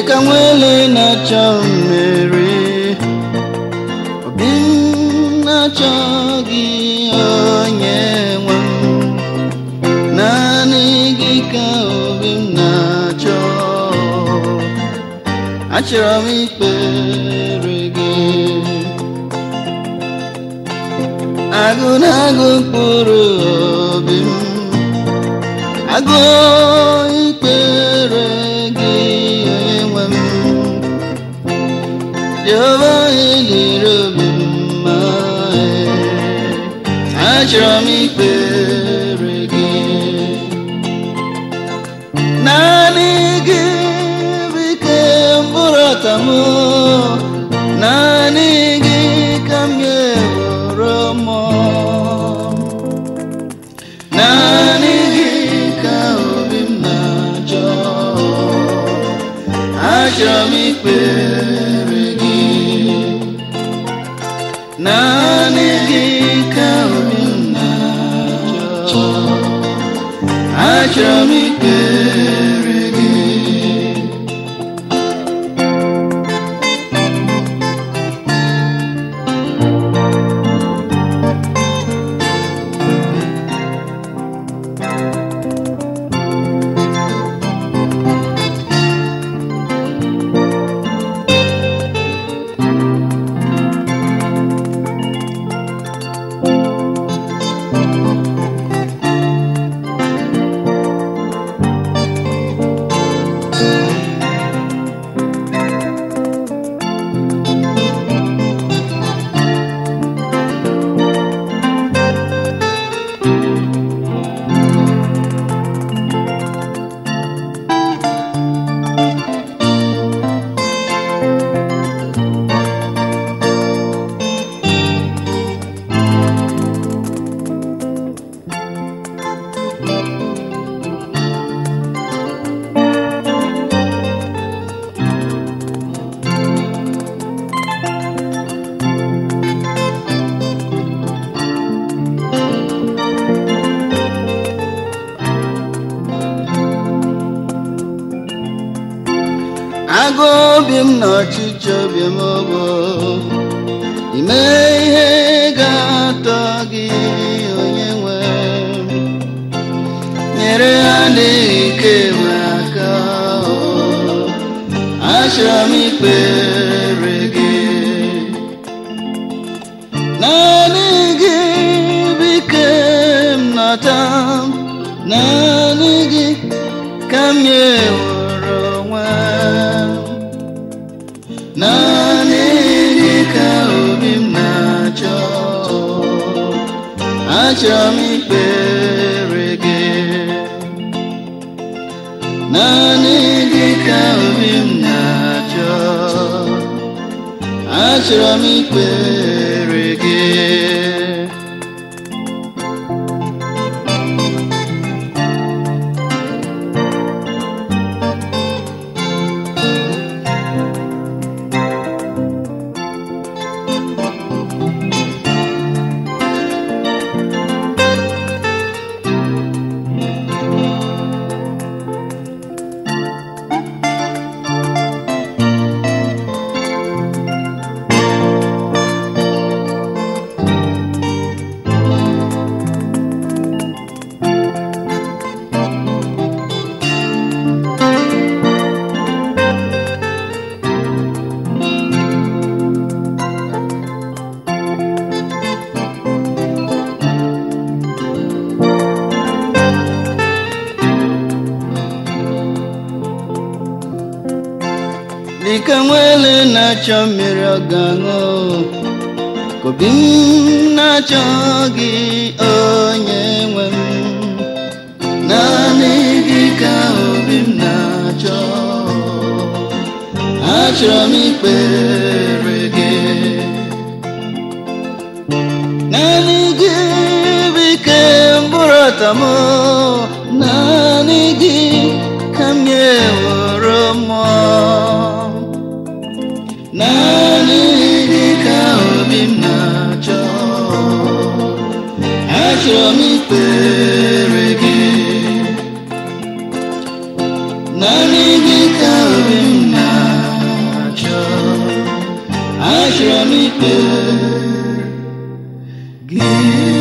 dịka nwele na-achọ mmeri obi m na-achọ gị onye nwe m naanị gị ka obi m na-achọ achọrọ m ikpere gị agụ na-agụ mkpụrụ obi m agụ ikpere gị onye nwe m Jehova ịdịrị obi m mma achọrọ m ikpere gị naanị gị bụ ike mkpụrụ ọta m naanị gị ka m ga-ewere mmụọ naanị gị ka obi m na-achọ achọrọ m ikpere gị naanị gị ka obi m na-achọ achọrọ m ikpere gị agụ obi m na ọchịchọ obi m bụ ime ihe ga-atọ gị onye nwe m. nyere ha adịghị ike m aka o. achọrọ m ikpere gị naanị gị bụ ike m nọta m. naanị gị ka m nyewere onwe m. naanị gị ka obi m na-achọ achọrọ m ikpere gị naanị gị ka obi m na-achọ achọrọ m ikpere gị dịka nwele na-achọ mmiri ọ ga-aṅụ ka obi m na-achọ gị onye nwe m naanị gị ka obi m na-achọ achọrọ m ikpere gị naanị gị bụ ike mkpụrụ ọta m naanị gị ka m ga-ewere mmụọ naanị gị ka obi m na-achọ achọrọ m ikpere gị naanị gị ka obi m na achọrọ m ikpe gị